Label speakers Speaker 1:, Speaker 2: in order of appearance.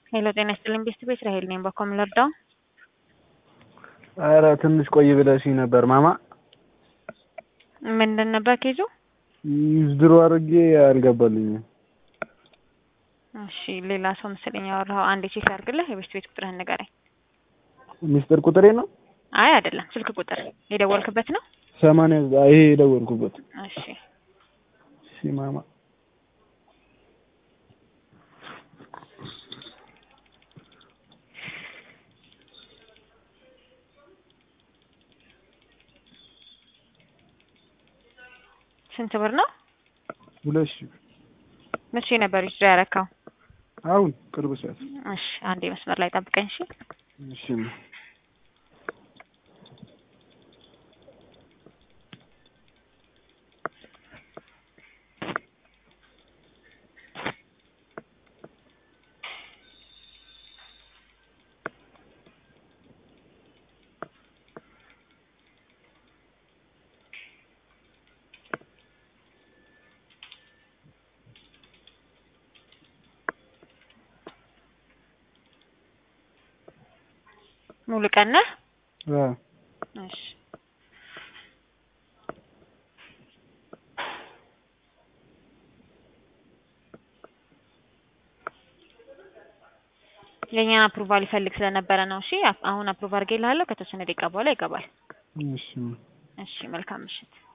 Speaker 1: ሄሎ ጤና ይስጥልኝ ቤስት ቤት ራሄል ነኝ። በኮም ልርዳው?
Speaker 2: ኧረ ትንሽ ቆይ ብለሽኝ ነበር ማማ።
Speaker 1: ምንድን ነበር ኬዙ?
Speaker 2: ድሮ አድርጌ አልገባልኝም።
Speaker 1: እሺ ሌላ ሰው መሰለኝ ያወራኸው። አንዴ ቼክ አድርግልህ። የቤስት ቤት ቁጥርህን ንገረኝ።
Speaker 2: ሚስጥር ቁጥሬ ነው
Speaker 1: አይ አይደለም፣ ስልክ ቁጥር የደወልክበት ነው።
Speaker 2: ሰማንያ ይሄ የደወልኩበት።
Speaker 1: እሺ
Speaker 2: እሺ ማማ
Speaker 1: ስንት ብር ነው?
Speaker 2: ሁለት ሺህ
Speaker 1: መቼ ነበር ዊዝድሮ ያረካው?
Speaker 2: አሁን ቅርብ ሰዓት።
Speaker 1: እሺ አንዴ መስመር ላይ ጠብቀኝ። እሺ
Speaker 2: እሺ
Speaker 1: ሙሉ ቀን ነህ?
Speaker 2: አ
Speaker 1: እሺ የእኛን አፕሩቫል ይፈልግ ስለነበረ ነው። እሺ አሁን አፕሩቭ አድርጌልሃለሁ። ከተወሰነ ደቂቃ በኋላ ይገባል።
Speaker 2: እሺ
Speaker 1: እሺ መልካም ምሽት።